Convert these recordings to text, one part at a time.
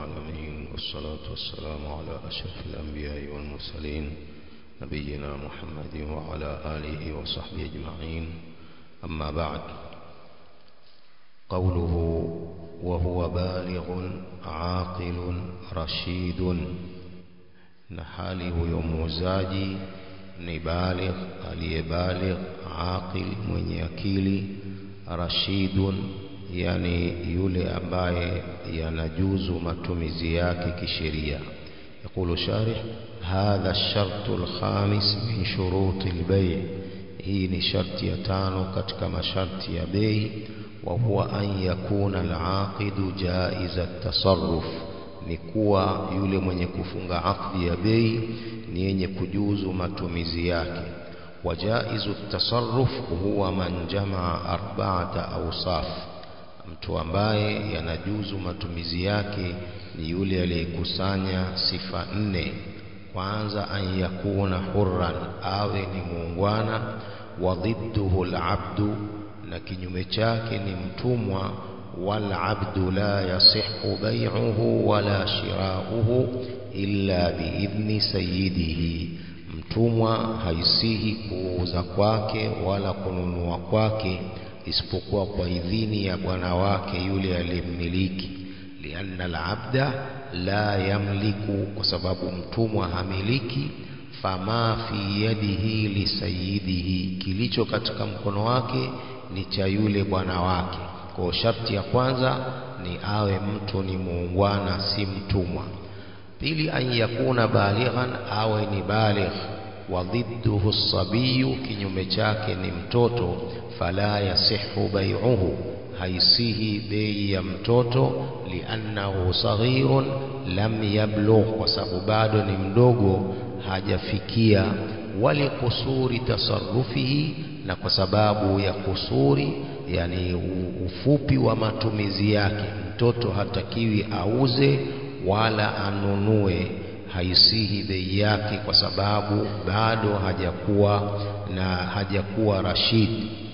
العالمين والصلاة والسلام على أشرف الأنبياء والمرسلين نبينا محمد وعلى آله وصحبه أجمعين أما بعد قوله وهو بالغ عاقل رشيد na hali huyo muuzaji ni baligh aliyebaligh aqil mwenye akili rashidun yani yule ambaye yanajuzu matumizi yake kisheria يقول شارح هذا الشرط الخامس من شروط البيع hii ni sharti ya tano katika masharti ya bei wa huwa an yakuna al-aqidu jaiza at-tasarruf ni kuwa yule mwenye kufunga akdi ya bei ni yenye kujuzu matumizi yake wajaizu tasarruf huwa man jamaa arba'ata awsaf mtu ambaye yanajuzu matumizi yake ni yule aliyekusanya sifa nne kwanza an yakuna hurran awe ni muungwana wa dhidduhu al-abdu na kinyume chake ni mtumwa والعبد لا يصح بيعه ولا شراؤه إلا بإذن سيده mtumwa haisihi kuuza kwake wala kununua kwake isipokuwa kwa idhini ya bwana wake yule aliyemmiliki lianna alabda la yamliku kwa sababu mtumwa hamiliki fama fi yadihi lisayidihi kilicho katika mkono wake ni cha yule bwana wake kwa sharti ya kwanza ni awe mtu ni muungwana si mtumwa pili an yakuna balighan awe ni baligh wa dhidduhu sabiyu kinyume chake ni mtoto fala yasihu bai'uhu haisihi bei ya mtoto liannahu saghirun lam yablugh kwa sababu bado ni mdogo hajafikia walikusuri tasarrufihi na kwa sababu ya kusuri yani ufupi wa matumizi yake mtoto hatakiwi auze wala anunue haisihi bei yake kwa sababu bado hajakuwa na hajakuwa rashid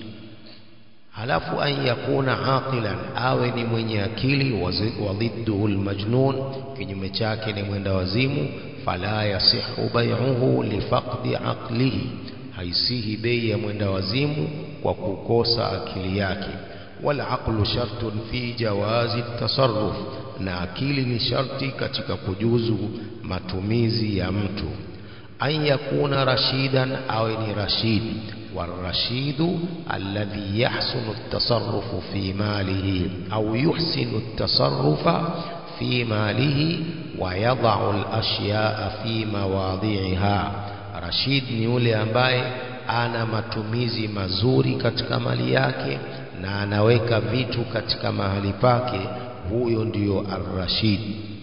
halafu an yakuna aqilan awe ni mwenye akili wadhidduhu almajnun kinyume chake ni mwenda wazimu fala yasihu bai'uhu lifaqdi aqlihi haisihi bei ya mwenda wazimu kwa kukosa akili yake wal aqlu shartun fi jawazi tasarruf na akili ni sharti katika kujuzu matumizi ya mtu an yakuna rashidan awe ni rashid والرشيد الذي يحسن التصرف في ماله أو يحسن التصرف في ماله ويضع الأشياء في مواضعها رشيد ni yule ambaye ana matumizi mazuri katika mali yake na anaweka vitu katika mahali pake huyo ndiyo ar-rashid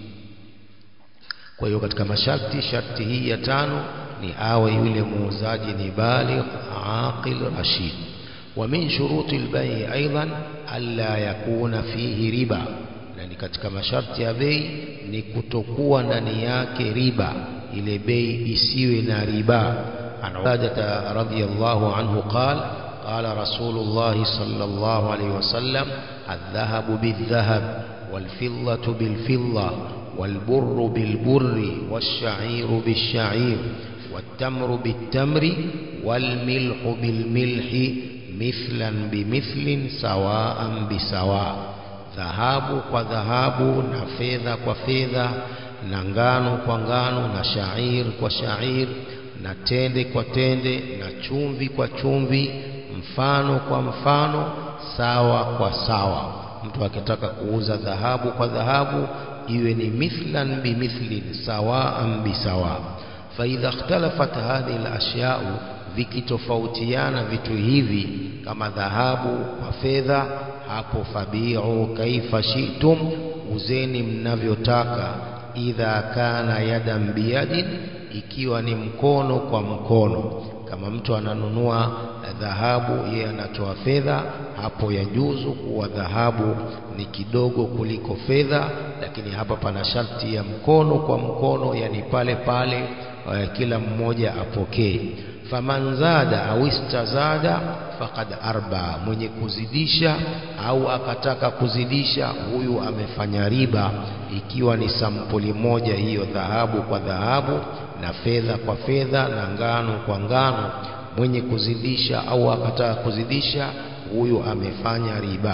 kwa hiyo katika masharti sharti hii ya tano ni awe yule muuzaji ni baligh aqil rashid wa min shuruti al-bay' aidan alla yakuna fihi riba na ni katika masharti ya bei ni kutokuwa ndani yake riba ile bei isiwe na riba عن عبادة رضي الله عنه قال قال رسول الله صلى الله عليه وسلم الذهب بالذهب والفضة بالفضة والبر بالبر والشعير بالشعير والتمر بالتمر والملح بالملح مثلا بمثل سواء بسواء dhahabu kwa dhahabu na fedha kwa fedha na ngano kwa ngano na shair kwa shair na tende kwa tende na chumvi kwa chumvi mfano kwa mfano sawa kwa sawa mtu akitaka kuuza dhahabu kwa dhahabu iwe ni mithlan bimithlin sawaan bisawa faidha ikhtalafat hadhihi alashya'u vikitofautiana vitu hivi kama dhahabu kwa fedha hapo fabi'u kaifa shi'tum uzeni mnavyotaka idha kana yadan biyadin ikiwa ni mkono kwa mkono kama mtu ananunua dhahabu yeye anatoa fedha hapo yajuzu kuwa dhahabu ni kidogo kuliko fedha lakini hapa pana sharti ya mkono kwa mkono yani pale pale uh, kila mmoja apokee faman zada au istazada faqad arba mwenye kuzidisha au akataka kuzidisha huyu amefanya riba ikiwa ni sampuli moja hiyo dhahabu kwa dhahabu na fedha kwa fedha na ngano kwa ngano mwenye kuzidisha au akataka kuzidisha huyu amefanya riba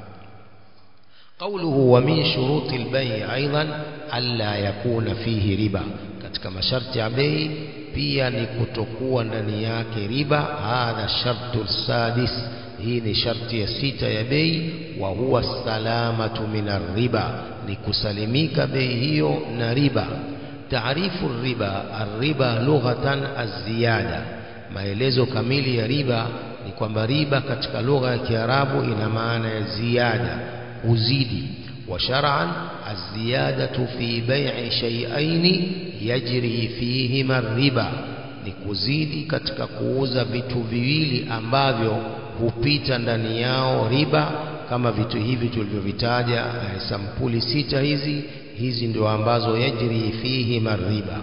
قوله ومن شروط البيع أيضا ألا يكون فيه ربا katika masharti ya bei pia ni kutokuwa ndani yake riba hadha shartu sadis hii ni sharti ya sita ya bei wa huwa salamatu min riba ni kusalimika bei hiyo na riba taarifu riba arriba lughatan aziyada maelezo kamili ya riba ni kwamba riba katika lugha ya Kiarabu ina maana ya ziada kuzidi wa shar'an az-ziyadatu fi bai'i shay'ain yajri fihima riba ni kuzidi katika kuuza vitu viwili ambavyo hupita ndani yao riba kama vitu hivi tulivyovitaja sampuli sita hizi hizi ndio ambazo yajri fihima riba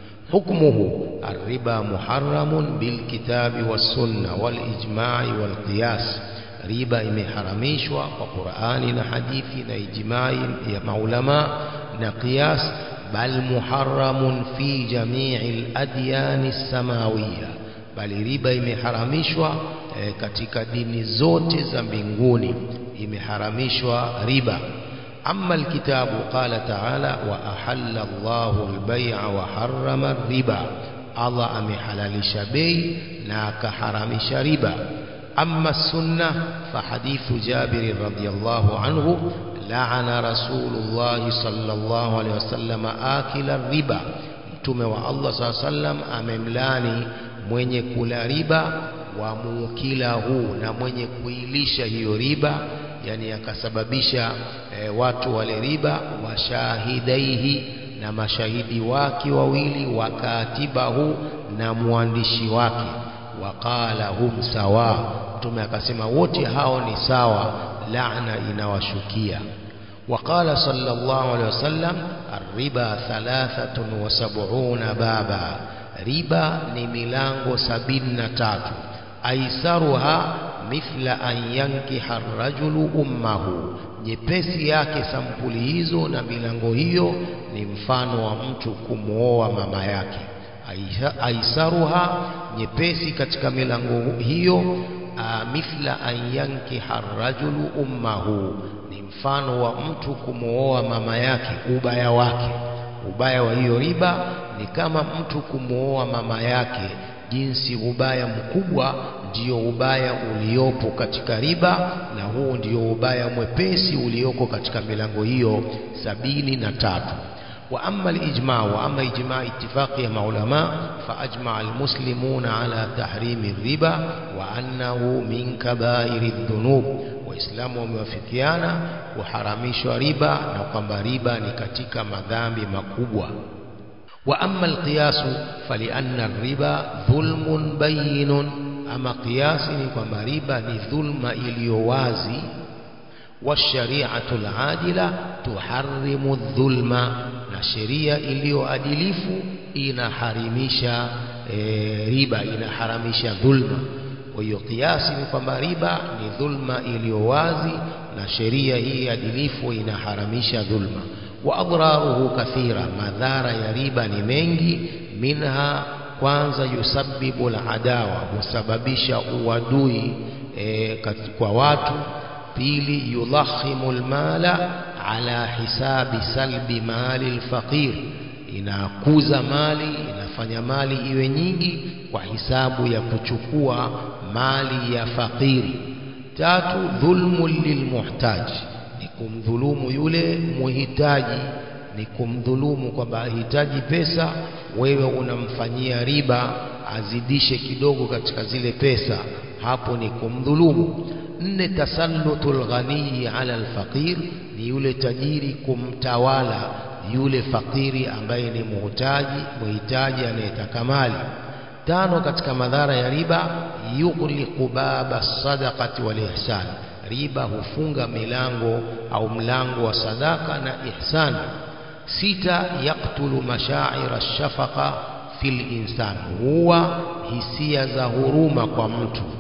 حكمه الربا محرم بالكتاب والسنة والإجماع والقياس riba imeharamishwa kwa Qur'ani na hadithi na ijmai ya maulama na qiyas bal muharramun fi jami'il adyan samawiyya bali riba imeharamishwa e, katika dini zote za mbinguni imeharamishwa riba أما الكتاب قال تعالى وأحل الله البيع وحرم الربا الله أمي حلال شبي ناك حرام شربا أما السنة فحديث جابر رضي الله عنه لعن رسول الله صلى الله عليه وسلم آكل الربا mtume wa Allah saa sallam amemlani mwenye kula riba wa mukilahu na mwenye kuilisha hiyo riba yani akasababisha e, watu wale riba washahidaihi na mashahidi wake wawili wakatibahu na mwandishi wake waqala hum sawa mtume akasema wote hao ni sawa laana inawashukia وقال صلى الله عليه وسلم الربا ثلاثة وسبعون بابا ربا نملانغو سبين تاتو أيسرها مثل أن ينكح الرجل أمه nyepesi yake sampuli hizo na milango hiyo ni mfano wa mtu kumwoa mama yake aisaruha nyepesi katika milango hiyo mithla an yankiha rajulu ummahu ni mfano wa mtu kumwoa mama yake ubaya wake ubaya wa hiyo riba ni kama mtu kumwoa mama yake jinsi ubaya mkubwa ndiyo ubaya uliopo katika riba na huu ndiyo ubaya mwepesi ulioko katika milango hiyo sabini na tatu وأما الإجماع وأما إجماع اتفاق مع علماء فأجمع المسلمون على تحريم الربا وأنه من كبائر الذنوب waislamu wamewafikiana kuharamishwa riba na kwamba riba ni katika madhambi makubwa wa amma alqiyasu falianna riba dhulmun bayinun ama qiyasi ni kwamba riba ni dhulma iliyo wazi washariatu aladila tuharrimu dhulma na sheria iliyoadilifu inaharimisha e, riba inaharamisha dhulma kwa hiyo kiasi ni kwamba riba ni dhulma iliyo wazi na sheria hii adilifu inaharamisha dhulma wa adraruhu kathira madhara ya riba ni mengi minha kwanza yusabbibu aladawa husababisha uadui e, kwa watu pili yudhahimu almala ala hisabi salbi mali alfaqir inakuza mali inafanya mali iwe nyingi kwa hisabu ya kuchukua mali ya fakiri tatu dhulmu lilmuhtaji ni kumdhulumu yule muhitaji ni kumdhulumu kwamba ahitaji pesa wewe unamfanyia riba azidishe kidogo katika zile pesa hapo ni kumdhulumu nne tasallutul ghaniyi ala alfaqir ni yule tajiri kumtawala yule fakiri ambaye ni muhitaji muhitaji anayetaka mali tano katika madhara ya riba yughliqu baba sadaqati wal ihsan riba hufunga milango au mlango wa sadaka na ihsan sita yaktulu mashaira shafaqa fil insan huwa hisia za huruma kwa mtu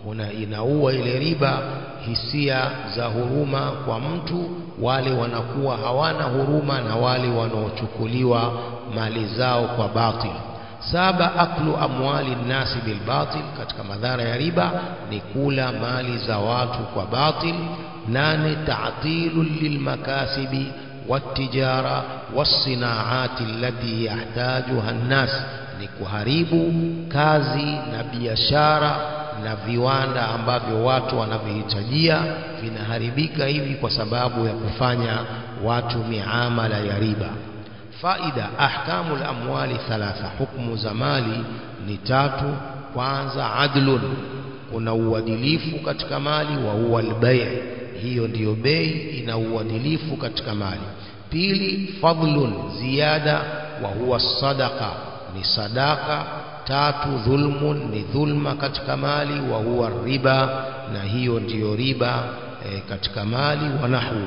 una inaua ile riba hisia za huruma kwa mtu wale wanakuwa hawana huruma na wale wanaochukuliwa mali zao kwa batil saba aklu amwali nnasi bilbatil katika madhara ya riba ni kula mali za watu kwa batil nane ta'tilu lilmakasibi والتجارة والصناعات التي يحتاجها الناس ni kuharibu kazi na biashara na viwanda ambavyo watu wanavihitajia vinaharibika hivi kwa sababu ya kufanya watu miamala ya riba faida ahkamu lamwali thalatha hukmu za mali ni tatu kwanza adlun kuna uadilifu katika mali wa huwa albay hiyo ndiyo bei ina uadilifu katika mali pili fadlun ziada wa huwa sadaqa ni sadaka tatu dhulmun ni dhulma katika mali wa huwa riba na hiyo ndiyo riba e, katika mali wa nahwu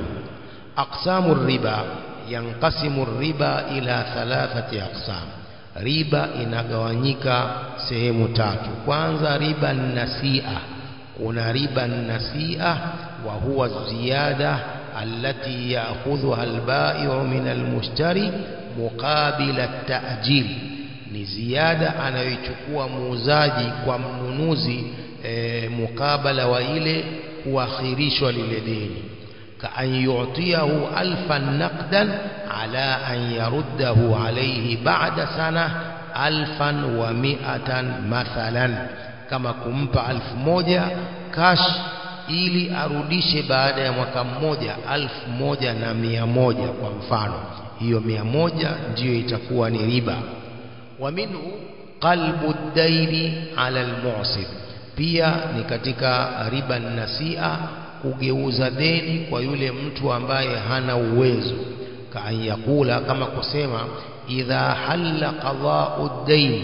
aqsamu riba yanqasimu riba ila thalathati aqsam riba inagawanyika sehemu tatu kwanza riba nasia kuna riba nasia wa huwa ziyada allati ya'khudhuha al-bai'u min al-mushtari muqabila at-ta'jil ni ziada anayoichukua muuzaji kwa mnunuzi e, mukabala wa ile kuakhirishwa lile deni كأن يعطيه ألفا نقدا على أن يرده عليه بعد سنة ألفا ومئة مثلا كما كمpa ألف moja cash ili arudishe baada ya mwaka mmoja alfu moja na mia moja kwa mfano hiyo mia moja ndiyo itakuwa ni riba wa minhu qalbu daini ala almu'sir pia ni katika riba nasia kugeuza deni kwa yule mtu ambaye hana uwezo kaan yakula kama kusema idha halla qada'u dain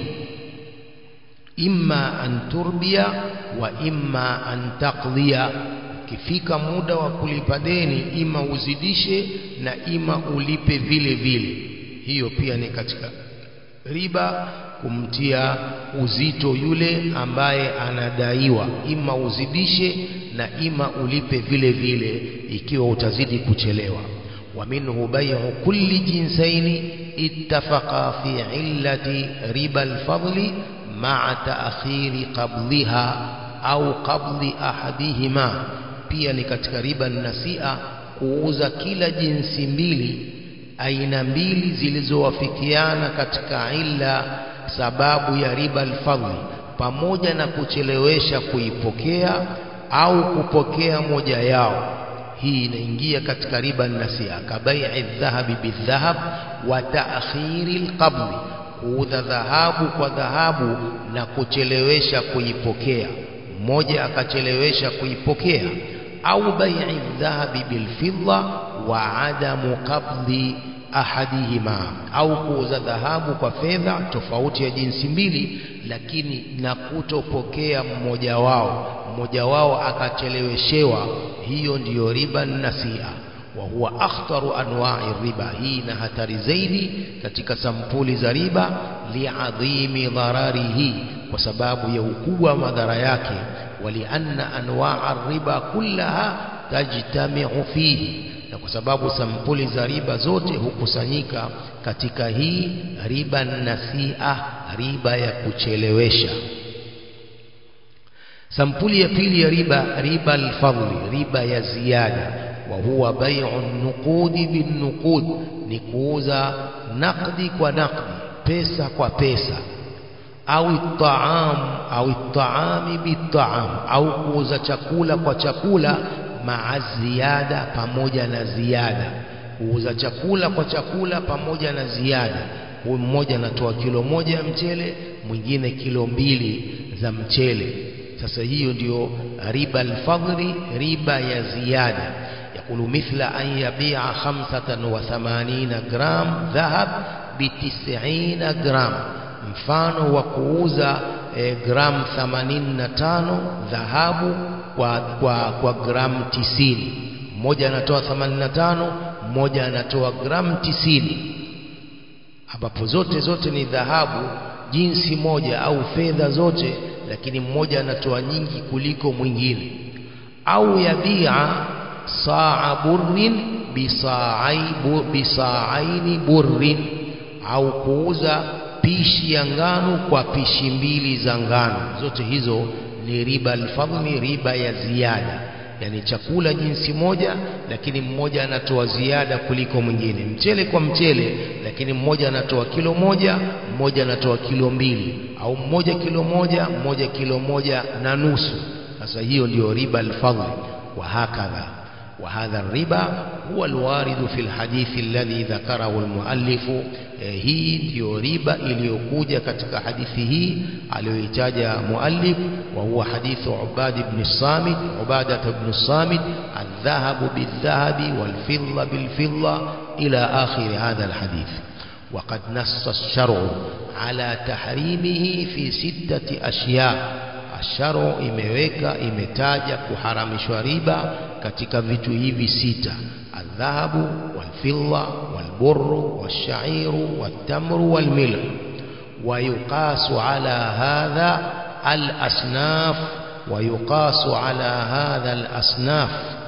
imma an turbiya wa imma an taqdiya ukifika muda wa kulipa deni ima uzidishe na ima ulipe vile vile hiyo pia ni katika riba kumtia uzito yule ambaye anadaiwa ima uzidishe na ima ulipe vile vile ikiwa utazidi kuchelewa wa minhu bay'u kulli jinsaini ittafaqa fi illati riba alfadli ma'a ta'khiri qabdhiha au qabdhi ahadihima pia ni katika riba nasia kuuza kila jinsi mbili aina mbili zilizowafikiana katika illa sababu ya riba alfadli pamoja na kuchelewesha kuipokea au kupokea moja yao hii inaingia katika riba nasia kabai'i dhahabi bidhahab wa ta'khiri alqabd kuuza dhahabu kwa dhahabu na kuchelewesha kuipokea mmoja akachelewesha kuipokea au bai'i dhahabi bilfidda wa adamu qabdi ahadihima au kuuza dhahabu kwa fedha tofauti ya jinsi mbili lakini na kutopokea mmoja wao mmoja wao akacheleweshewa hiyo ndiyo riba nasia wa huwa akhtaru anwa'i riba hii na hatari zaidi katika sampuli za riba liadhimi dhararihi kwa sababu ya ukubwa wa madhara yake walianna anwa'a riba kullaha tajtami'u fihi na kwa sababu sampuli za riba zote hukusanyika katika hii riba nasia riba ya kuchelewesha sampuli ya pili ya riba riba alfadli riba ya ziada wa huwa bai'u nuqudi bin nuqud ni kuuza nakdi kwa nakdi pesa kwa pesa au taam au taami bitaam au kuuza chakula kwa chakula maa ziada pamoja na ziada kuuza chakula kwa chakula pamoja na ziada huyu mmoja anatoa kilo moja ya mchele mwingine kilo mbili za mchele sasa hiyo ndio riba alfadhli riba ya ziada yakulu mithla an yabi'a 85 gram dhahab bi 90 gram mfano wa kuuza e, gram 85 dhahabu kwa, kwa, kwa gram 90 mmoja anatoa 85 mmoja anatoa gram 90 ambapo zote zote ni dhahabu jinsi moja au fedha zote lakini mmoja anatoa nyingi kuliko mwingine au yabia saa burrin bisaaini burrin au kuuza pishi ya ngano kwa pishi mbili za ngano zote hizo ni riba alfadhli riba ya ziada yani chakula jinsi moja lakini mmoja anatoa ziada kuliko mwingine mchele kwa mchele lakini mmoja anatoa kilo moja mmoja anatoa kilo mbili au mmoja kilo moja mmoja kilo moja na nusu sasa hiyo ndio riba alfadhli wa hakadha وهذا الربا هو الوارد في الحديث الذي ذكره المؤلف hii ndio riba iliyokuja katika hadithi hii aliyoitaja muallif wa huwa hadithu Ubad ibn Samit Ubadah ibn Samit الذهب بالذهب والفضة بالفضة إلى آخر هذا الحديث وقد نص الشرع على تحريمه في ستة أشياء الشرع imeweka imetaja kuharamishwa riba katika vitu hivi sita الذهب والفضة والبر والشعير والتمر والملح ويقاس على هذا الأصناف ويقاس على هذا الأصناف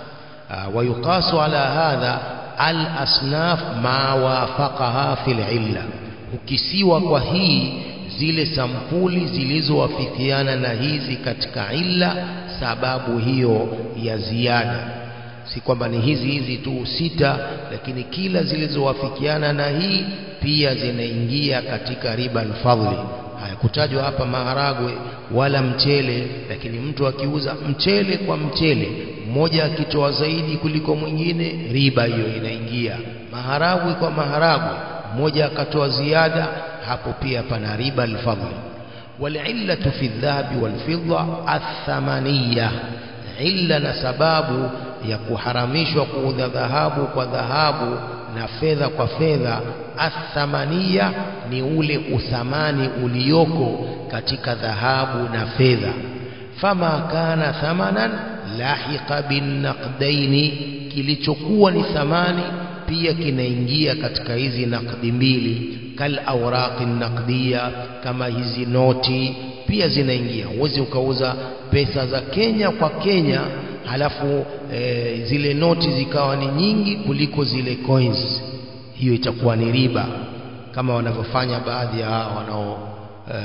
ويقاس على هذا الأصناف ما وافقها في العلة ukisiwa kwa hii zile sampuli zilizowafikiana na hizi katika illa sababu hiyo ya ziada si kwamba ni hizi hizi tu sita lakini kila zilizowafikiana na hii pia zinaingia katika riba alfadhli hayakutajwa hapa maharagwe wala mchele lakini mtu akiuza mchele kwa mchele mmoja akitoa zaidi kuliko mwingine riba hiyo inaingia maharagwe kwa maharagwe mmoja akatoa ziada hapo pia pana riba alfadhli والعلة في الذهب والفضة الثمنية illa na sababu ya kuharamishwa kuudha dhahabu kwa dhahabu na fedha kwa fedha athamania ni ule uthamani ulioko katika dhahabu na fedha fama kana thamanan lahiqa binnaqdaini kilichokuwa ni thamani pia kinaingia katika hizi nakdi mbili kal awraqi naqdiya kama hizi noti pia zinaingia huwezi ukauza pesa za Kenya kwa Kenya halafu e, zile noti zikawa ni nyingi kuliko zile coins hiyo itakuwa ni riba kama wanavyofanya baadhi ya wanao e,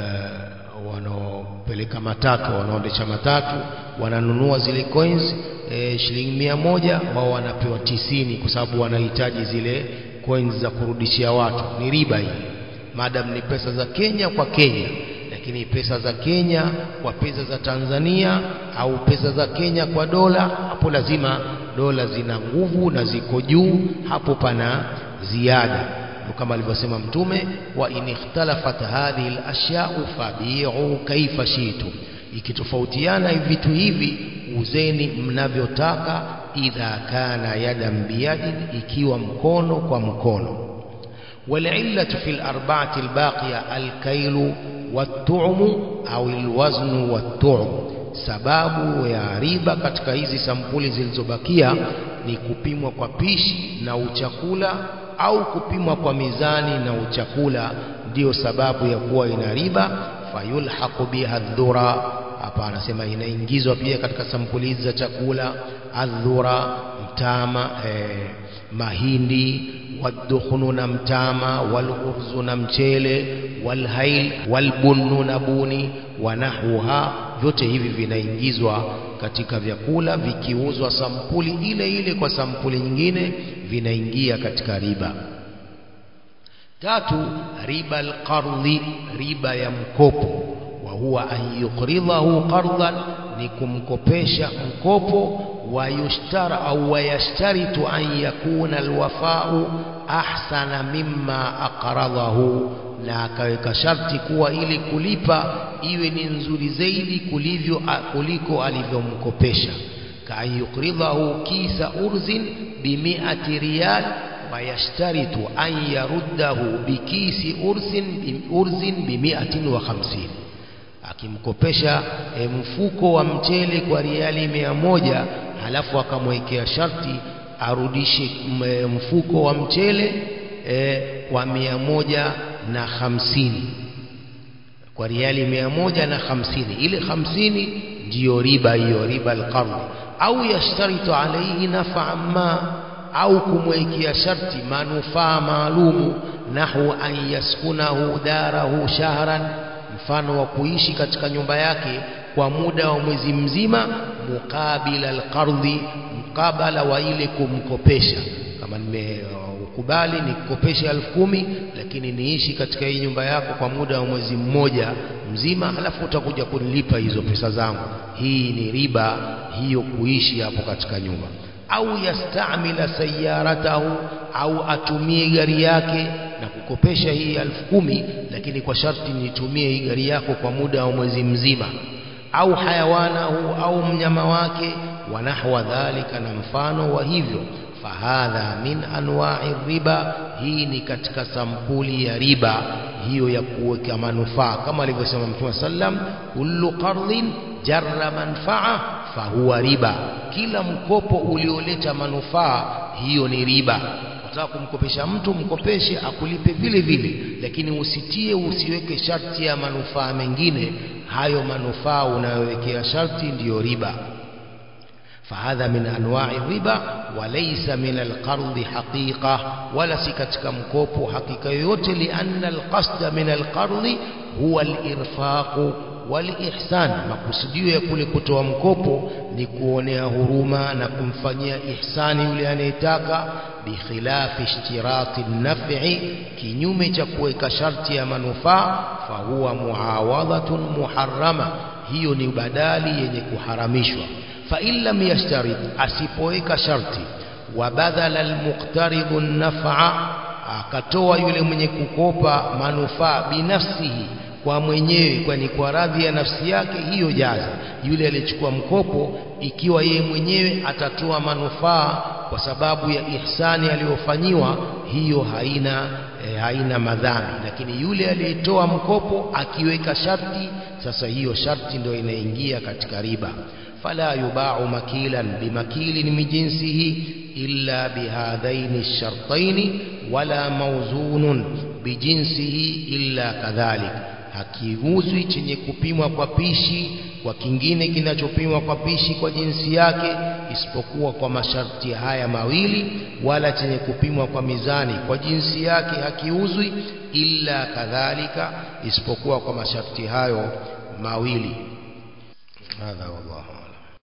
wanaopeleka matatu wanaondesha matatu wananunua zile coins e, shilingi mia moja wao wanapewa tisini kwa sababu wanahitaji zile coins za kurudishia watu ni riba hii madam ni pesa za Kenya kwa Kenya lakini pesa za Kenya kwa pesa za Tanzania au pesa za Kenya kwa dola hapo lazima dola zina nguvu na ziko juu hapo pana ziada kama alivyosema mtume wa in ikhtalafat hadhihi al-ashya'u fabi'u kaifa shi'tum ikitofautiana vitu hivi uzeni mnavyotaka idha kana yadan biyadin ikiwa mkono kwa mkono والعلة في الأربعة الباقية الكيل والطعم أو الوزن والطعم sababu ya riba katika hizi sampuli zilizobakia ni kupimwa kwa pishi na uchakula au kupimwa kwa mizani na uchakula ndiyo sababu ya kuwa ina riba fayulhaqu biha dhura hapa anasema inaingizwa pia katika sampuli hizi za chakula adhura mtama eh, mahindi waddukhnu na mtama walurzu na mchele walhail walbunnu na buni wanahuha vyote hivi vinaingizwa katika vyakula vikiuzwa sampuli ile ile kwa sampuli nyingine vinaingia katika riba tatu riba alqardhi riba ya mkopo wa huwa an yuqridahu qardan ni kumkopesha mkopo wayushtara au wayashtaritu an yakuna alwafau ahsana mimma aqradahu na akaweka sharti kuwa ili kulipa iwe ni nzuri zaidi kulivyo kuliko alivyomkopesha kaan yukridahu kisa urzin bimiati riyal wayashtaritu an yaruddahu bikisi urzin urzin bimiatin wa khamsini akimkopesha e, mfuko wa mchele kwa riali mia moja halafu akamwekea sharti arudishe mfuko wa mchele e, kwa mia moja na hamsini kwa riali mia moja na hamsini ile hamsini ndiyo riba hiyo riba alqardhi au yashtaritu alaihi nafaa ma au kumwekea sharti manufaa maalumu nahu an yaskunahu darahu shahran mfano wa kuishi katika nyumba yake kwa muda wa mwezi mzima mukabila alqardhi mkabala wa ile kumkopesha kama nimeukubali nikukopeshe elfu kumi lakini niishi katika hii nyumba yako kwa muda wa mwezi mmoja mzima halafu utakuja kunilipa hizo pesa zangu hii ni riba hiyo kuishi hapo katika nyumba au yastamila sayaratahu au atumie gari yake na kukopesha hii elfu kumi lakini kwa sharti nitumie hii gari yako kwa muda wa mwezi mzima au hayawanahu au mnyama wake wa nahwa dhalika na mfano wa hivyo fahadha min anwa'i riba hii ni katika sampuli ya riba hiyo ya kuweka manufaa kama alivyosema Mtume sallam kullu qardhin jarra manfaa fahuwa riba kila mkopo ulioleta manufaa hiyo ni riba unataka kumkopesha mtu mkopeshe akulipe vile vile lakini usitie usiweke sharti ya manufaa mengine hayo manufaa unayowekea sharti ndiyo riba فهذا من أنواع الربا وليس من القرض حقيقة ولا سكتك مكوب حقيقة يوت لأن القصد من القرض هو الإرفاق والإحسان makusudio ya kule kutoa mkopo ni kuonea huruma na kumfanyia ihsani yule anayetaka bikhilafi ishtirati naf'i kinyume cha kuweka sharti ya manufaa fahuwa muawadhatun muharrama hiyo ni badali yenye kuharamishwa فإن لم يشترط أسيبويك شرطي وبذل المقترض النفع akatoa yule mwenye kukopa manufaa binafsihi kwa mwenyewe kwani kwa radhi ya nafsi yake hiyo jaza yule aliyechukua mkopo ikiwa yeye mwenyewe atatoa manufaa kwa sababu ya ihsani aliyofanyiwa hiyo haina e, haina madhambi lakini yule aliyetoa mkopo akiweka sharti sasa hiyo sharti ndio inaingia katika riba فلا يباع مكيلا بمكيل من جنسه إلا بهذين الشرطين ولا موزون بجنسه إلا كذلك hakiuzwi chenye kupimwa kwa pishi kwa kingine kinachopimwa kwa pishi kwa jinsi yake isipokuwa kwa masharti haya mawili wala chenye kupimwa kwa mizani kwa jinsi yake hakiuzwi illa kadhalika isipokuwa kwa masharti hayo mawili hadha wallahu